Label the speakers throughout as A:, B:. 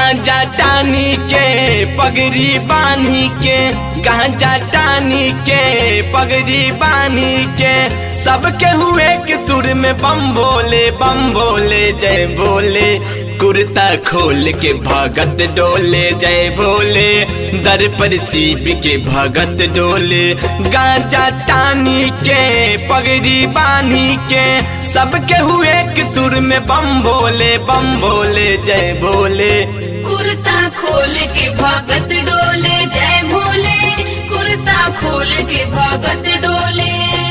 A: गांजा टानी के पगड़ी बानी के गांजा टानी के पगड़ी बानी के सबके हुए कि सुर में बम बोले बम बोले जय बोले कुर्ता खोल के भगत डोले जय बोले दर पर शिव के भगत डोले गांजा टानी के पगड़ी बानी के सबके हुए कि सुर में बम बोले बम बोले जय बोले
B: कुर्ता खोल के भगत डोले जय भोले कुर्ता खोल के भगत डोले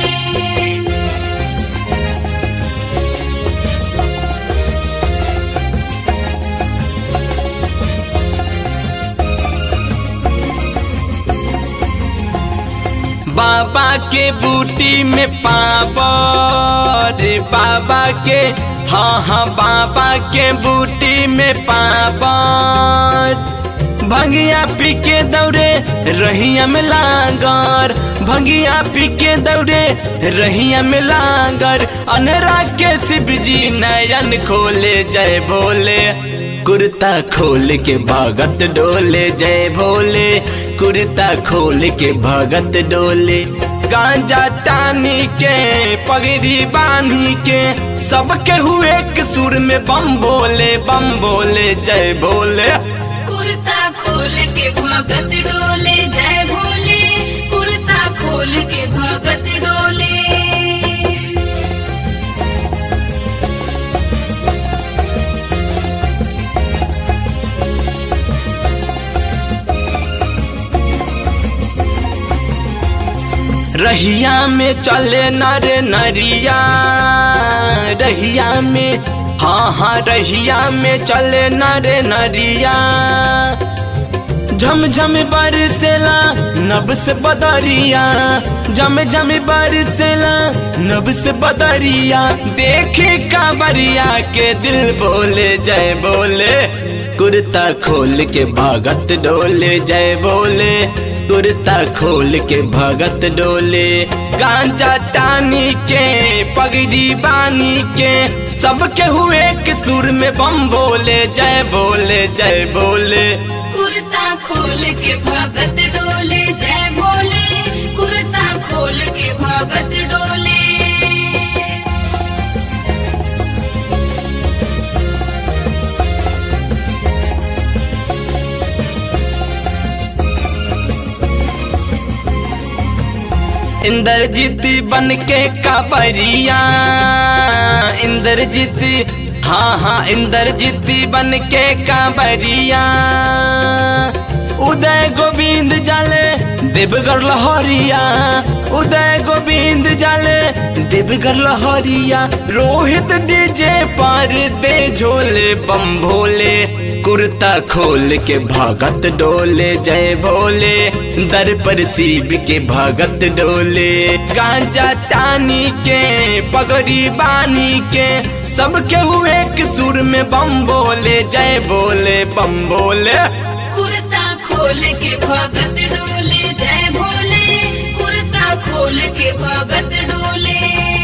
A: बाबा के बूटी में पावर बाबा के हाँ हाँ बाबा के बूटी में पावर भंगिया पी के दौड़े रहिया में लांगर भंगिया पी के दौड़े रहिया में लांगर अनरा के शिव जी नयन खोले जय बोले कुर्ता खोल के भगत डोले जय भोले कुर्ता खोल के भगत डोले गांजा टानी के पगड़ी बांधी के सबके हुए कि सुर में बम बोले बम बोले जय बोले
B: कुर्ता खोल के भगत डोले जय भोले कुर्ता खोल के भगत डोले
A: रहिया में चले नर नरिया रहिया में हाँ हाँ रहिया में चले नर नरिया झम झम बरसेला नब से बदरिया झम झम बरसेला नब से बदरिया देखे कांवरिया के दिल बोले जय बोले कुर्ता खोल के भगत डोले जय बोले कुर्ता खोल के भगत डोले गांजा टानी के पगड़ी बानी के सबके हुए कि सुर में बम बोले जय बोले जय बोले
B: कुर्ता खोल के भगत डोले जय भोले कुर्ता खोल के भगत डोले
A: इंद्रजीत बन के काबरिया इंद्रजीत हाँ हाँ इंद्रजीत बन के काबरिया उदय गोविंद जाले देवगढ़ लहरिया उदय गोविंद जाले देवगढ़ लहरिया रोहित डीजे पर दे झोले बम भोले कुर्ता खोल के भगत डोले जय भोले दर पर शिव के भगत डोले गांजा टानी के पगड़ी बानी के सबके हुए कि सुर में बम बोले जय बोले बम बोले
B: कुर्ता खोल के भगत डोले जय भोले कुर्ता खोल के भगत डोले